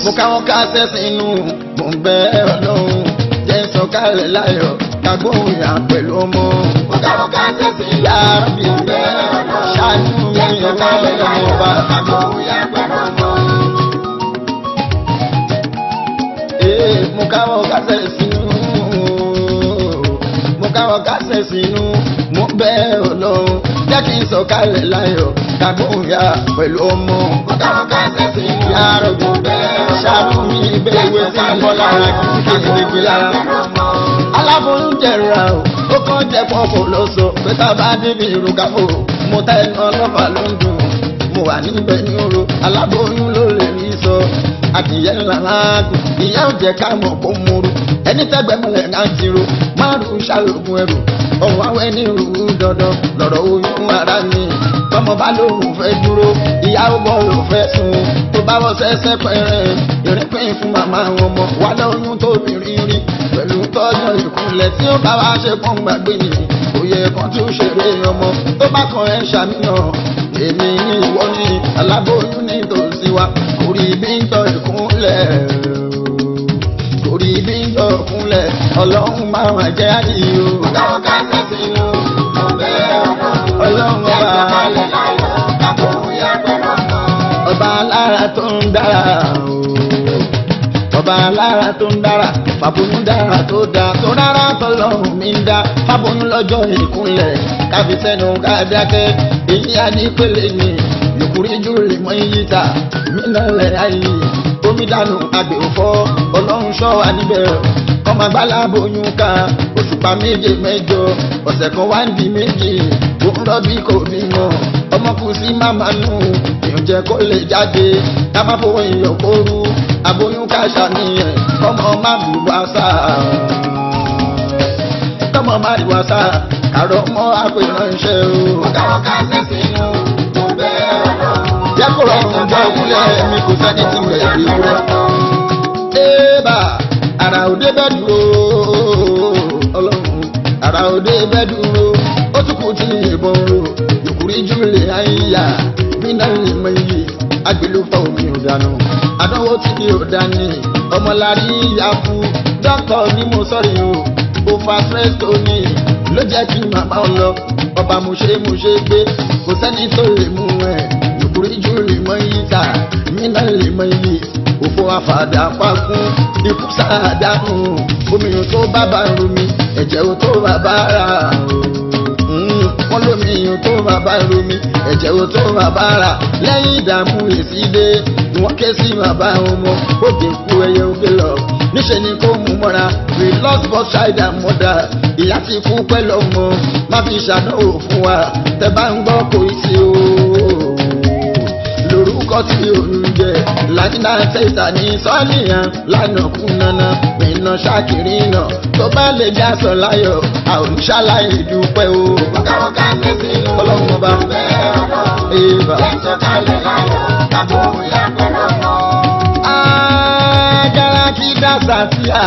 mo káwọn ká sẹ́sìn inú mo ń bẹ ọlọ́run jẹ́ sọ̀kalẹ̀ láyọ̀ kagbóhùn yà pẹ̀lú ọmọ. mo káwọn ká sẹ́sìn inú yá bí mo ń bẹ ọlọ́run ṣáájú mi jẹ́ ọ̀rọ̀ sọ̀kalẹ̀ ọlọ́run láyọ̀ ọba. kagbóhùn yà pẹ̀lú ọmọ. Ee, mo káwọn ká sẹ́sìn inú mo káwọn ká sẹ́sìn inú mo ń bẹ ọlọ́run jẹ́ kí n sọ̀kalẹ̀ láyọ̀ kagbóhùn yà pẹ̀lú ọmọ. mo káwọn ká sẹ́sìn inú yá rọ̀bì mo ń bẹ ọlọ́run ṣáájú mi ìbéèrè tí ń bọ́ lára kí n kéde gbé lára. aláboyún jẹra o ó kàn jẹ pọpọ lọ sọ pé tá a bá débi ìrùkàfọ mo ta ẹnu ọlọ́pàá ló ń dùn mo wà níbẹ̀ ní oró aláboyún ló lè rí sọ adìyẹ ńlá láàgùn ìyá ò jẹ ká mọ̀ kó múru ẹni tẹ́gbẹ́ mọ́lẹ̀ náà ti ro márùn ṣàlògùn ẹrù ọ̀rọ̀ àwọn ẹni rú dandan lọ́rọ̀ oyún ara mi tọmọ bá lóun fẹ́ dúró ìyá ó bọ́ ló fẹ́ sùn tó bá wọ sẹ́sẹ́ pẹ́rẹ́ ìrìnpín fún màmá wọn mọ̀ wà lóyún tóbi rírí pẹ̀lú tọ́jọ́ ìkúnlẹ̀ tí ó bá wá ṣe pọ́n gbàgbé yìí kò yẹ kán tún ṣeré ọmọ tó bá kan ẹ̀ ṣàmìnà èmi ní ìwọ ní aláboyún ní tòsí wa orí bí ń tọ́ ìkúnlẹ̀ orí bí ń tọ́ ìkúnlẹ̀ ọlọ́run máa wà jẹ́ àdìyó mo káwọn ká sẹ́sìn inú mo ń bẹ ọlọ́run ọlọ́run jẹ́ ọba sọ̀kalẹ̀ láyọ̀ kagbóhùn yà pẹ̀lú ọmọ. ọba alára tó ń dára o. ọba alára tó ń dára fàbóyún dára tó dá tó rárá tọlọ́run mi ń dá fàbóyún lọ́jọ́ ìkúnlẹ̀ káfi sẹ́nu ká dákẹ́ èyí á ní pélé ni ìkúrí jù lè mọ iyì ta mínà lẹ̀ ayé omi dànù àgbè òfò ọlọ́run ṣọ́ wa níbẹ̀ ọmọ agbálá bóyún ká òṣùpá méje mẹ́jọ ọ̀sẹ̀ kan wá ń di méjì ó ń rọ́bí kò bímọ ọmọ kù sí màmá nù ìjẹ kó lè jáde ká má fowó iyọ̀ kóru aboyún ká ṣàníyàn kọ́mọ má bù wá sá kọ́mọ má bù wá sá kàrọ̀ mọ́ àpèrànṣẹ́ o. mo káwọn ká sẹ́sìn inú mo ń bẹ ọlọ́run jẹ́ kó rọrùn gbọ́ òkúlẹ̀ mi kò sẹ́ni tí mo lè rí wúrọ́. Ébà àrà òde bẹ́ dúró ọlọ́run àrà òde bẹ́ dúró ó tún kù tí ìbọn ro ìkúrí júlẹ̀ àyíyá mínà lè mọ iye agbèlúfọ̀ omi ò dànù àdánwò tí mi ò dání ọmọlárí ìyá fún dókítà ni mo sọ̀rọ̀ o ó fa stress tó ní ló jẹ́ kí màmá ọ lọ ọba mo ṣe mo ṣe gbé kò sẹ́ni tó lè mú ẹ̀ ìkúrí júlẹ̀ mọ iye ta mínà lè mọ iye òfò àfàdà pakún ikú sáàdánù omi ò tó bàbá romi ẹ̀jẹ̀ ò tó bàbá rà Mm, wọ́n lómi ò tó bàbá romi ẹ̀jẹ̀ ò tó bàbá rà lẹ́yìn ìdààmú èsì dé ni wọ́n ké sí bàbá ọmọ òkè kú ẹyẹ òkè lọ níṣẹ́ ni kó mú mọ́ra we lost both child and mother ìyá ti kú pẹ̀lú ọmọ má fi ṣàdánwò fún wa tẹ bá ń gbọ́ kò í sí o lórúkọ tí òun jẹ lájínà tẹsà ní sọ́ọ̀nìyàn lánàá kú nana mìíràn ṣàkìrì náà tó bá lè já sọ láyọ̀ àwọn ṣàlàyé dúpẹ́ o. mo káwọn ká sẹ́sìn inú ọlọ́run ọba mo ń bẹ ọlọ́run èèbà. jẹ́ sọ̀kalẹ̀ láyọ̀ kagbóhùn yà pẹ̀lú ọmọ. Agara kí dàsà sí a.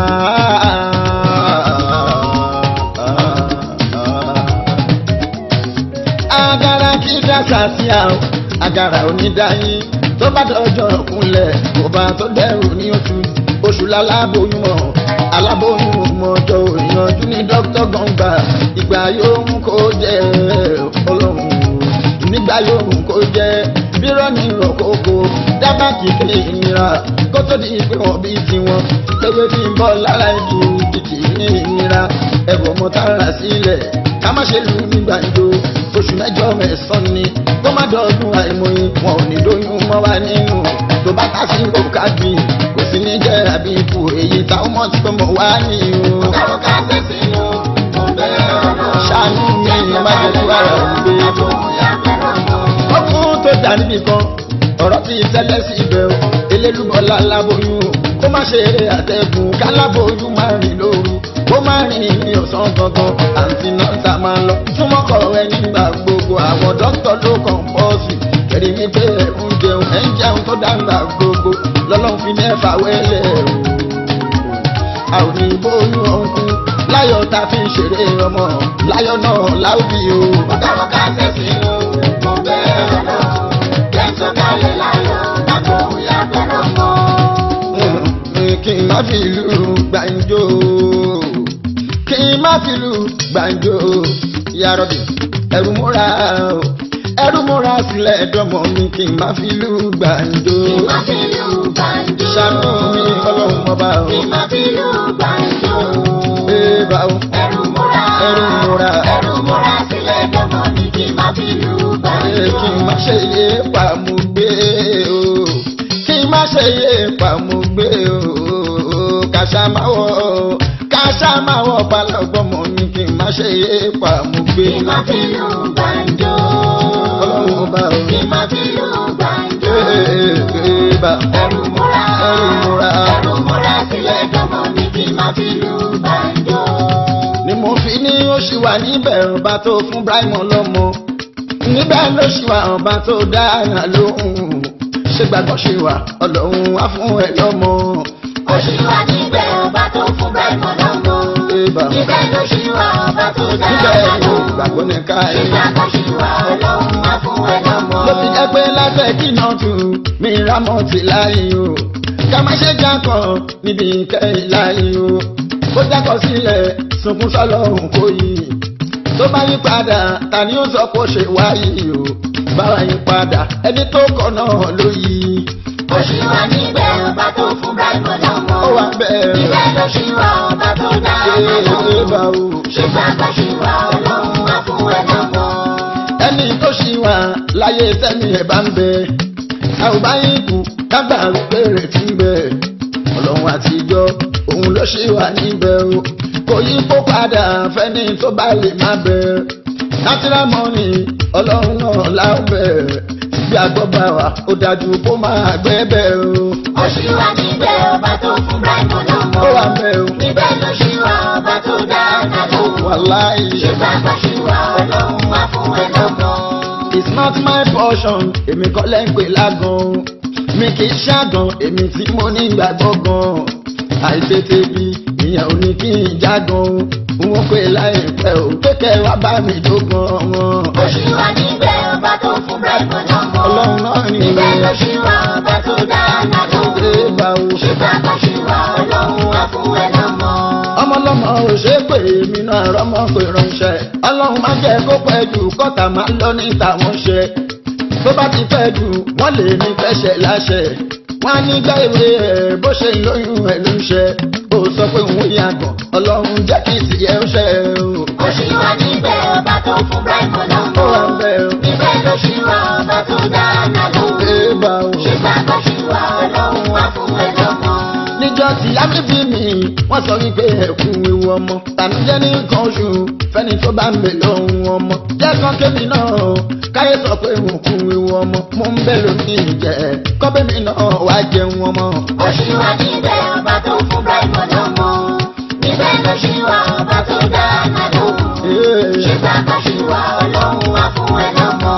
Agara kí dàsà sí a. Agara onídàáyín tó bá dọjọ́ kúnlẹ̀ kò bá tó dẹrù ní oṣù oṣù lálábòyún mọ̀ alábòyún mọ̀jọ ìyànjú ní dókítà gbọ̀ngbà ìgbà yóò mú kó jẹ́ ọlọ́run nígbà yóò mú kó jẹ́ bírọ̀ ní ìrọ̀kókó dábàá kìkì ìnira kó tó di pé wọ́n bí tiwọn pépé tí ń bọ̀ lára ìlú kìkì ní ìnira ẹ̀bùn ọmọ tààrà sílẹ̀ ká má ṣe lù nígbà ìjó oṣù mẹ́jọ mẹ́sàn-án ni kó má dọ̀ọ́dún àìmọye wọn ò ní lóyún mọ́ wa nínú tó bá ká sí òkàgbì kò sí ní jẹ́ àbí ikú èyí táwọn mọ̀ tí kò mọ̀ wá ní o. mo káwọn ká sẹ́sìn inú mo ń bẹ ọlọ́run ṣàánú mi ní má jẹ́ kí wàrà ń gbé. kagbóhùn yà pẹ̀lú ọmọ. ọkùnrin tó dà níbì kan ọ̀rọ̀ ti tẹ́lẹ̀ sí ibẹ̀ o elélúbọ̀lá láboyún o kó má ṣe eré àtẹ̀gùn káláboyún má rìn lóru kó má rìn ní ọ̀sán gangan àǹtí náà ta máa lọ túmọ̀ kọ̀ ẹ nígbà gbogbo àwọn dókítà ló kàn pọ̀ sí kẹ̀rí mi pé ẹ̀ ń jẹun ẹ̀ ń jẹun tó dáńgbà gbogbo lọ́lọ́run fi mẹ́fà wẹ́lẹ̀ o a ò ní bóyún ọ̀hún láyọ̀ tá a fi ń ṣeré ọmọ láyọ̀ náà láwùjọ o. mo káwọn ká sẹ́sìn inú mo ń bẹ ọlọ́run jẹ́ sọ̀kalẹ̀ láyọ̀ kagbóhùn yà pẹ̀lú ọmọ. kí n má fi ìlú gbàǹjo kí n má fi ìlú gbàǹjo yàrá-bì ẹrù múra o ẹrù múra sílẹ̀ dọ́mọ mi kí n má fi ìlú gbàǹjo Kí má fi lù gbàǹjo. ṣàánú mi ọlọ́run ọba o Kí má fi lù gbàǹjo. ee bá o Ẹrù múra. Ẹrù múra. Ẹrù múra sílẹ̀ dọ́mọ mi kí má fi lù ee gbàǹjo. kí n má ṣe yé pàmùgbé o kí n má ṣe yé pàmùgbé o kàṣà máa wọ kàṣà máa wọ balọ̀gbọ́mọ mi kí n má ṣe yé pàmùgbé Kí má fi lù gbàǹjo. ọlọ́run ọba o Kí má fi lù gbàǹjo. ee ee bá Ẹrù múra. ẹrù múra. Ẹrù múra sílẹ̀ dọ́mọ mi kí má fi lù gbàǹjo. ni mo fi ní ó ṣì wà níbẹ̀ ọba tó fún Ibrahim lọ́mọ níbẹ̀ ló ṣì wà ọba tó dáná lóhùn ṣé gbàgbọ́ ṣe wà ọlọ́run wá fún ẹ lọ́mọ. Ó ṣì wà níbẹ̀ ọba tó fún Ibrahim lọ́mọ. Eba. Níbẹ̀ ló ṣì wà ọba tó dá níbẹ̀ ọba ló lóhùn. gbàgbọ́ ní ká ẹ̀. Ìgbàgbọ́ ṣì wà ọlọ́run wá fún ẹ lọ́mọ. ló fi jẹ́ pé lábẹ́ kìnà tù mí rámọ̀ tì láyé o ká má ṣe jákọ̀ níbi ìkẹyìn láyé o ó jákọ̀ sílẹ̀ sunkún sọ́lọ́run kò yí tó bá yí padà ta ni ó sọ pé ó ṣe wáyé o báwa yí padà ẹni tó kọ̀ náà ló yí Ó ṣì wà níbẹ̀ ọba tó fún Ibrahim lọ́mọ. ó wà bẹ́ẹ̀ Níbẹ̀ ló ṣì wà ọba tó dá ọba ṣe é bá lóhùn. o. Ìgbàgbọ́ ṣì wà ọlọ́run wá fún ẹ lọ́mọ. ẹni tó ṣì wà láyé tẹ́mi ẹ̀ bá ń bẹ a ò bá yín kú kágbà péré tí ń bẹ ọlọ́run àtijọ́ òun ló ṣì wà níbẹ̀ o kò yí kó padà fẹ́ni tó bá lè má bẹ natural money ọlọ́run náà lábẹ́ bí agbọ́ bá wà ó dájú kó máa gbẹ́ bẹ́ẹ̀ o Ó ṣì wà níbẹ̀ ọba tó fún Ibrahim lọ́mọ. ó wà bẹ́ẹ̀ o Níbẹ̀ ló ṣì wà ọba tó dá ọba lóhùn. wàláì. Ìgbàgbọ́ ṣì wà ọlọ́run wá fún ẹ lọ́mọ. It's not my portion, èmi kọ́ lẹ́ ń pè lágan. Mi kì í ṣàgàn, èmi tí mo ní ìgbàgbọ́ gan. Àìtètè bí ìyẹn ò ní kí n jágan. Wọ́n pè láìpẹ́ ò kékẹ́ wá bá mi tó gan. Ó ṣì wà níbẹ̀ ọba tó fún Ibrahim lọ́mọ. Ọlọ́run náà ni Níbẹ̀ ló ṣì wà ọba tó dá ọba lóhùn. ṣe bá o. Ìgbàgbọ́ ṣì wà ọlọ́run wá fún ẹ lọ́mọ. Ọmọlọ́mọ ò ṣe é pè mí náà rọ́mọ pé ránṣẹ́. Ọlọ́run má jẹ́ kó pẹ́ jù kọ́tà máa ń lọ ní tàwọn ṣe. Tó bá ti pẹ́ jù, wọ́n lè ní fẹsẹ̀ láṣẹ. Wọ́n á ní gbá ìwé ẹ̀ bó ṣe lóyún ẹ̀ ló ń ṣe. Ó sọ pé òun yàgàn, Ọlọ́run jẹ́ kí tìyẹ́ ó ṣe o. Ó ṣì wà níbẹ̀ ọba tó fún Ibrahim lọ́mọ. Ó wà ń bẹ̀ o. Níbẹ̀ ló ṣì wà ọba tó dá ọba lóhùn. Ṣé bá o? Ìgbàgbọ́ ṣì wà ọlọ́run wá fún ẹ lọ́mọ. Níjọ́ tí lábí bí mi, wọ́n sọ wípé ẹ̀kún ewu ọmọ. Tànújẹ́ ní nǹkan oṣù, fẹ́ni tó bá ń bè lóhun ọmọ. Jẹ́ kan kébì náà, káyé sọ pé mo kún ewu ọmọ. Mo ń bẹ̀ lómi ìjẹ́, kọ́bẹ́mi náà wá jẹun ọmọ. Ó ṣì wà níbẹ̀ ọba tó fún Ibrahim lọ́mọ. Níbẹ̀ ló ṣì wà ọba tó dá ọba lóhùn. Ee. Ìgbàgbọ́ ṣì wà ọlọ́run wá fún ẹ lọ́mọ.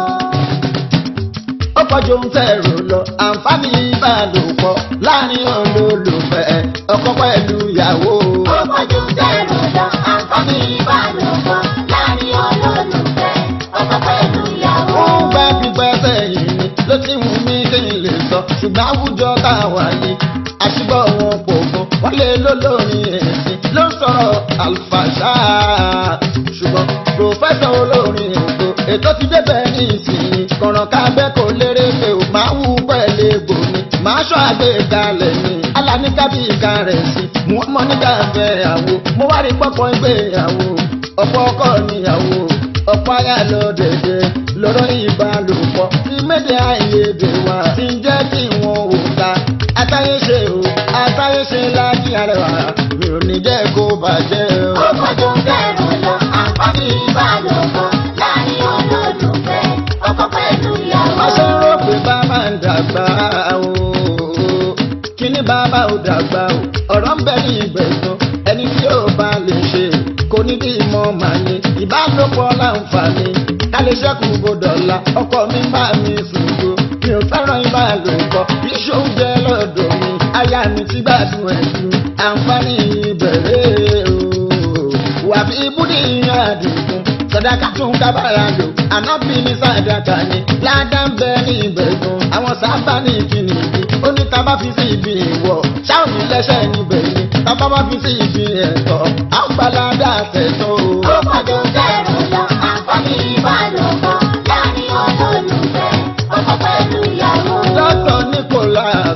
ó kọjú ohun tẹ́ ẹ̀rọ lọ àǹfààní ìbálòpọ̀ láàrin olólùfẹ́ ọkọ pẹ̀lú ìyàwó. Ó pọ̀jù tẹ̀rù lọ, àǹfààní ìbálòpọ̀ láàrin olólùfẹ́, ọkọ pẹ̀lú ìyàwó. ó ń bá pípẹ́ sẹ́yìn ni ló ti wù mí kí n lè sọ ṣùgbọ́n àwùjọ táwa yìí àṣìbọ̀ wọn pò fún wọn lè lólórin ẹ̀sìn ló ń sọ̀rọ̀ àlùfàṣà ṣùgbọ́n pòfẹ́sọ̀ olórin ètò ètò ti débẹ̀ ní ìsìn kọ̀ràn kábẹ́ kò lérè pé ò máa wù pẹ̀lẹ́ egbò ni màá ṣọ́ àgbékalẹ̀ ni aláníkàbí ìka rẹ̀ sí mú ọmọ nígbà fẹ́yàwó mo wá rí pọ́pọ́ ìgbéyàwó ọ̀pọ̀ ọkọ níyàwó ọ̀pọ̀ aya lọ dẹ̀dẹ̀ lọ́rọ̀ ìbálòpọ̀ tí méje àìyedè wà tí ń jẹ́ kí wọn ò ta àtàyè ṣe o àtàyè ṣe láti àrẹwà mi ò ní jẹ́ kó bàjẹ́ o. Ó pọ̀jù tẹ̀rù lọ, àǹfààní ìbálòpọ̀ láàrin olólùfẹ́, ọkọ pẹ̀lú ìyàwó. Má ṣe rò pé bàbá ń dàgbà o. Kíní bàbá ò dàgbà o. Ọ̀rọ̀ ń bẹ ní ìgbẹ̀sán. Ẹni tí ó bá lè ṣe kò ní bí ìmọ̀ màá ní. Ìbálòpọ̀ láǹfààní. Ká lè ṣẹ́kù gbọdọ̀la. Ọkọ mi máa mi sùúrù. Mi ò fẹ́ràn ìbálòpọ̀. Iṣẹ́ oúnjẹ lọ́dọ̀ mi. Aya mi ti gbádùn ẹ̀sùn. Àǹfààní ìbẹ̀rẹ̀ o. Wà fi ibùdí àdìgún sọdáka tún kábàárà lò ànábì ní sàdáka ni ládà ń bẹ ní ìbẹ̀gùn àwọn sábà ní ìkíni ìdí ó ní tábà fi sí ibi ìwọ̀ ṣáà ní lẹ́sẹ̀ níbẹ̀ ni tábà bá fi sí ibi ẹ̀tọ́ àgbàládà tẹ̀tọ́ o. Ó pọ̀jù bẹ́ẹ̀rù lọ, àǹfààní ìbálòpọ̀ láàrin olólùfẹ́, ọkọ pẹ̀lú ìyàwó. Dr. Nicholas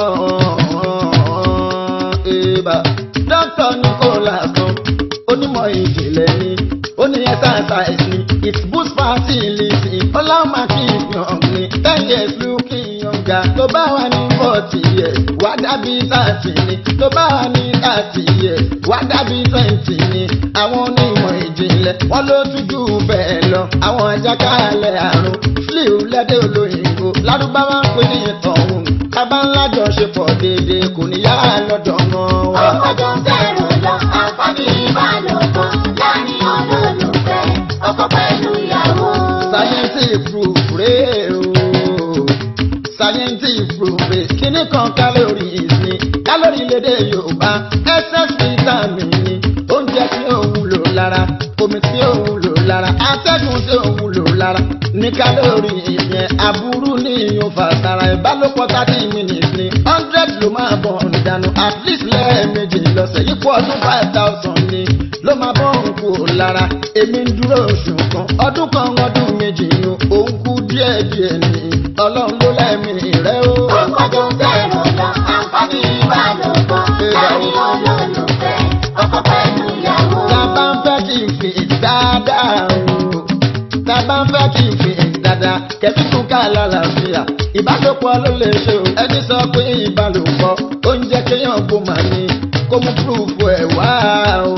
kan ibà. Dr. Nicholas kan onímọ̀ ìjìnlẹ̀ ni ó ní exercise ni it boost fertility ọlọ́mà kí young ni ten years looking younger tó bá wà ní forty years wá dàbí thirty ni tó bá wà ní thirty years wá dàbí twenty ni àwọn onímọ̀ ìjìnlẹ̀ wọ́n ló tún jù bẹ́ẹ̀ lọ àwọn àjàkálẹ̀ àrùn flu lẹ́dẹ̀ olóyìnbó lárúbáwá ń pè ní ìtọ̀hún kábà ńlá jọ ṣe pọ̀ déédéé kò ní yára lọ́dọ̀ wọn Ó wá. pọ̀jù bẹ́ẹ̀rù lọ, àǹfààní ìbálòpọ̀ láàrin olólùfẹ́, ọkọ pẹ̀lú ìyàwó. scientific proof rèé o scientific proof rèé kíní kan calories ni calorie lédè yorùbá excess vitamin ni oúnjẹ tí ó wúlò lára omi tí ó wúlò lára atẹ́gùn tí ó wúlò lára ní calorie yẹn aburú ní ìyún fàtàrà ìbálòpọ̀ thirty minutes ni hundred ló máa bọ̀ ọ̀dànù at least lẹ́ẹ̀mejì lọ́sẹ̀ yípo ọdún five thousand ni ló máa bọ́ òun kú lára èmi ń dúró oṣù kan ọdún kan ọdún méjì ni òun kú díẹ̀ díẹ̀ ni ọlọ́run ló lẹ́mí rẹ o. Ó pọ̀jù bẹ́ẹ̀rù lọ, àǹfààní ìbálòpọ̀ láàrin olólùfẹ́, ọkọ pẹ̀lú ìyàwó. tá a bá ń fẹ́ kí n fi dáadáa o tá a bá ń fẹ́ kí n fi dáadáa kẹ́bí tún ká lálàáfíà ìbálòpọ̀ ló lè ṣe o ẹni sọ pé ìbálòpọ̀ oúnjẹ kéèyàn kó mà ní kó mú púrúfù ẹ̀ wá o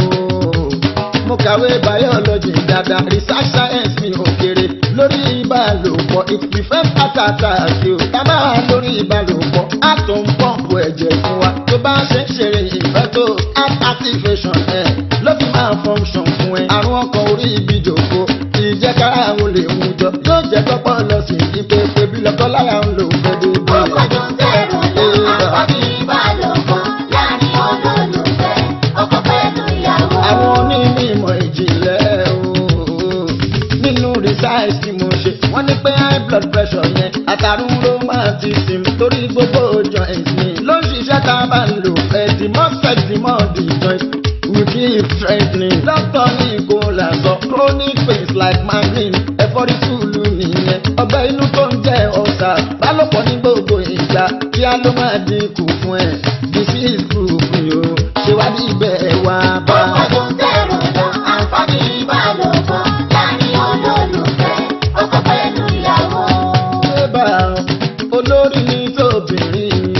mo kàwé biology dáadáa research science mi ò kéré lórí ìbálòpọ̀ it prevent heart attack o tá a bá wà lórí ìbálòpọ̀ á tó ń pọ́ǹpù ẹ̀jẹ̀ fún wa tó bá ṣe ń ṣeré ìfẹ́ tó heart activation ẹ̀ ló fi máa function fún ẹ àrùn ọkàn orí ibi jòkó ìjẹ́kára àwọn olè mú jọ yóò jẹ́ kọ́pọ̀ lọ sí ìpèpè bí lọ́kọ́ lára ń lò fẹ́ dé Ó pọ̀jù bẹ́ẹ̀rù lọ, àǹfààní ìbálòpọ̀ láàrin olólùfẹ́, ọkọ pẹ̀lú ìyàwó. àwọn onímọ̀ ìjìnlẹ̀ ooo nínú research tí mo ṣe wọ́n ní pé high blood pressure yẹn àtàrùn rheumatism torí gbogbo joint ni ló ń ṣiṣẹ́ tá a bá ń lò ẹ̀ the more sweat the more the joint we keep strengthening. doctor ní kò là sọ chronic pains like migraine ẹ̀fọ́rí sùúrù nìyẹn ọgbẹ́ inú tó ń jẹ́ ọ̀sà bálòpọ̀ ní gbogbo ìgbà kí á ló máa dínkù fún ẹ̀ disease proof ni o ṣèwádìí bẹ́ẹ̀ wá bá. Ó pọ̀jù bẹ́ẹ̀rù lọ, àǹfààní ìbálòpọ̀ láàrin olólùfẹ́, ọkọ pẹ̀lú ìyàwó. Bébà olórí ní tóbìnrin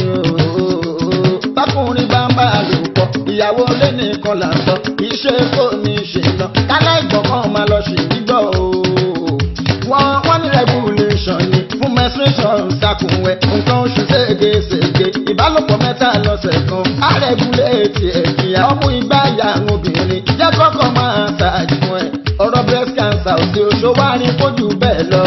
ooo. Bákùnrin bá ń bá a lò pọ̀, ìyàwó lé nìkan là ń sọ. Kì í ṣe kó ní ṣe lọ. Kálá ìgbọ̀ngàn máa lọ sí gbígbọ́ ooo. Wọ́n wọ́n ní regulation ni fún menstruation ṣàkùnwẹ̀. Nǹkan oṣù ségesège. Ìbálòpọ̀ mẹ́ta lọ́sẹ̀ kan. Á regulate ẹ̀kíyà. Ọmú igbá ìyá àwọn obìnrin. Jẹ́ kọ́kọ́ máa ṣàjù ẹ̀. Ọ̀rọ̀ breast cancer òsì òṣòwárí fojú bẹ́ẹ̀ lọ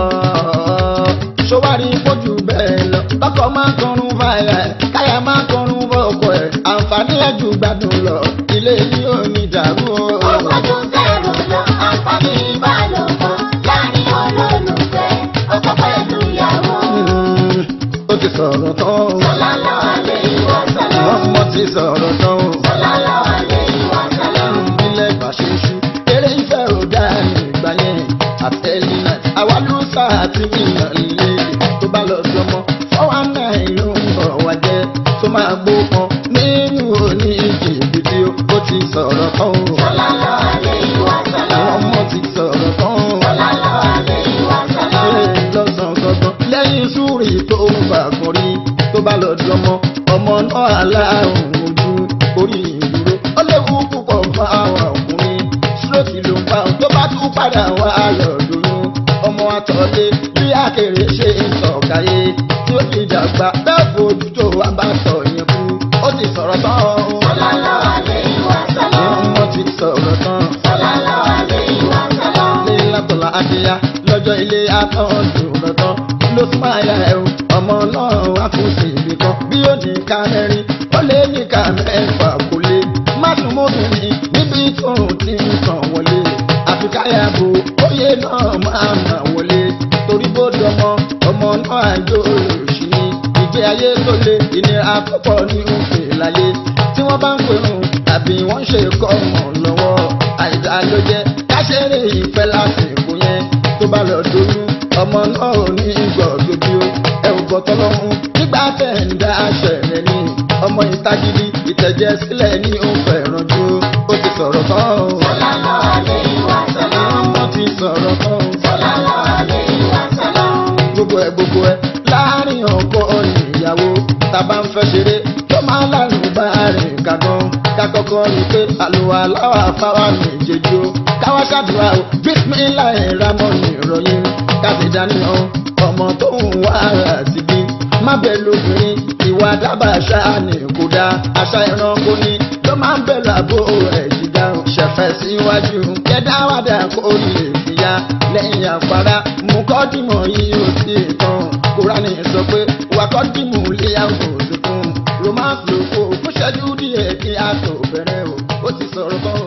ṣọwárí fojú bẹ́ẹ̀ lọ. Bọ́kọ̀ máa ń kọrun fàyà ẹ̀, káyà máa ń kọrun bọ́ọ̀kọ̀ ẹ̀. Àǹfààní ẹ̀jú gbádùn lọ, ilé yìí ò ní dàrú o. Ó pọ̀jù bẹ́ẹ̀rù lọ, àǹfààní ìbálòpọ̀ láàrin olólùfẹ́, ọkọ pẹ̀lú ìyàwó. Mm, Ó ti sọ̀rọ̀ tán o, Sallallahu alayhi wa sallam. wọ́n mọ̀ ti sọ̀rọ̀ tán o. Sallallahu alayhi wa sallam. Ilẹ̀ ìbáṣeṣu, eré ìfẹ́ ò dá ní ìgbà yẹn. Àtẹ̀lé náà, àwa ló sá àti mílíọ̀n ilé tó bá lọ sọmọ. Fọ́wọ́n náà ló ń bọ̀ wá jẹ́ tó máa gbó kan nínú òní jìbìtì ó ó ti sọ̀rọ̀ tán o. Sallallahu alayhi wa sallam. Àwọn ọmọ ti sọ̀rọ̀ tán o. Sallallahu alayhi wa sallam. Ṣé lọ́sàn gangan lẹ́yìn súrì tó ń bà kan rí tó bá lọ dọmọ ọmọ náà aláàrùn ojú orí ìdúró ó léwu púpọ̀ fún àwọn ọkùnrin stroke ló ń pa òun tó bá tún padà wá lọ́dún ọmọ àtọ̀lé bí àkèrè ṣe ń sọ̀káyé tí ó fi dàgbà bẹ́ẹ̀ fojú tó wá bá sọ yẹn kú ó ti sọ̀rọ̀ tán o. Sallallahu alayhi wa sallam. ọmọ ti sọ̀rọ̀ tán Sallallahu alayhi wa sallam. ní látọ̀lá adéyá lọ́jọ́ ilé atọ́jú lọ́tọ́ ló tún máa ya ẹ̀rù ọmọ náà wá fún sí ibi kan bí ó ní ká mẹ́rin ó lé ní ká mẹ́fà kò lé má sùn mọ́bìnrin níbi tóun ti ń sàn wọlé àfi káyàbò óyè náà máa mà wọlé torí bó dọmọ ọmọ náà àjò òṣì ni pé ayé tó le ìnira tó pọ̀ ní òfin láyé tí wọ́n bá ń pèrún tàbí wọ́n ń ṣe kọ́ ọmọ lọ́wọ́ àìdá ló jẹ́ káṣẹ́rẹ́ ìfẹ́ lásìkò yẹn tó bá lọ doyún ọmọ náà ò ní gbọ̀dọ̀ bí ó ẹ ò gbọ́ tọ́lọ́hún nígbà tẹ̀ ń dá aṣẹ̀lẹ̀ ní ọmọ ìtagídí ìtẹ̀jẹ̀ sílẹ̀ ní ó fẹ́ràn jù ó ti sọ̀rọ̀ tán o. Sallallahu alaihi wa sallam. ó ti sọ̀rọ̀ tán o. Sallallahu alaihi wa sallam. gbogbo ẹ gbogbo ẹ láàrin ọkọ ìyàwó tàbá ń fẹ́ ṣeré tó máa lárùn bá rìn kàgán kakọkọ rí pé àlùwà láwà fáwà méjèèjì o káwá ṣàdúrà o bísímìlà ìramọ ìròyìn káṣí dánìyàn ọmọ tó ń wá àti bí má bẹ lóbìnrin ìwà dábàá ṣáà ní kò dáa àṣà ẹranko ni ló máa ń bẹ̀ lábò ẹ̀ jìgá ṣẹ̀fẹ̀ síwájú kẹ́dáwádà kó lè fìyà lẹ́yìn àpárá mú kọ́dìmọ̀ yìí ó sì tán kúránì sọ pé wà kọ́dìmù lé àwọn òṣùkùn romance ló kó fún ṣẹ́jú díẹ̀ kí a tó bẹ̀rẹ̀ o ó ti sọ̀rọ̀ kan o.